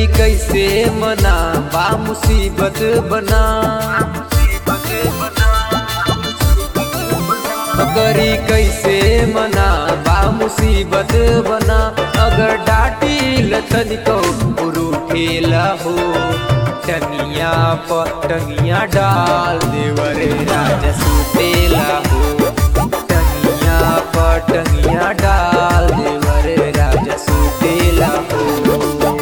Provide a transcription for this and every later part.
करी कैसे मना बा मुसीबत बना करी कैसे मना बा मुसीबत बना अगर डाटी लथन को उरूठेला हो टनिया पर टनिया डाल देवरे राजा सुतेला हो टनिया पर टनिया डाल देवरे राजा सुतेला हो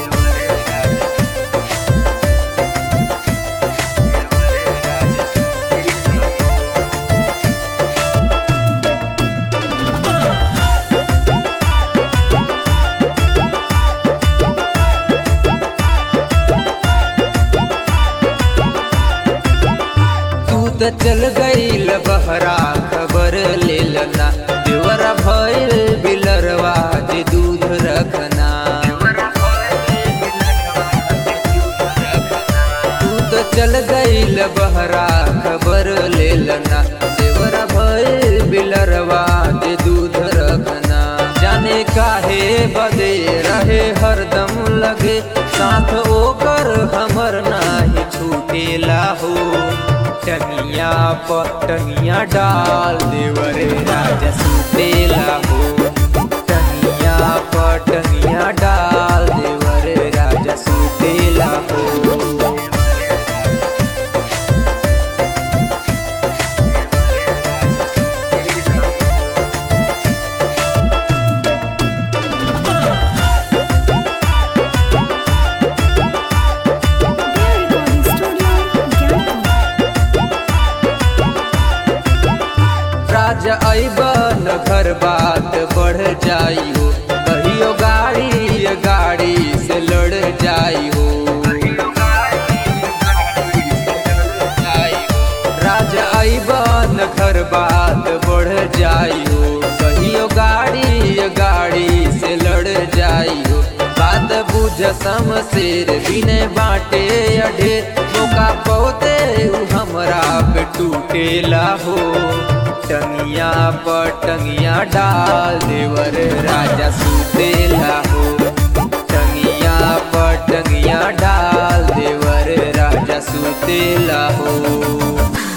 तू त चल गईल बहरा खबर ले लना देवरा भइल बिलरवा जे दूध रखना तू त चल गईल बहरा खबर ले लना देवरा भइल बिलरवा जे दूध रखना जाने काहे बदे रहे हरदम लगे साथ ओकर हमर नाही छूटेला हो टनिया पर टनिया डाल देवरे राजा सुतेला हो टनिया पर टनिया डाल देवरे राजा सुतेला हो Their recording studio, Gangtok. राजा अबन घर बात बढ़ जाई हो कहियो गाड़ी गाड़ी से लड़ जाई हो राजा अबन घर बात बढ़ जाई हो कहियो गाड़ी गाड़ी से लड़ जाई हो बात बुझ समशेर बिने बाटे अढे मौका पौते उ हमरा पे टूटेला हो टंगिया पर टंगिया डाल देवर राजा सुतेला हो टंगिया पर टंगिया डाल देवर राजा सुतेला हो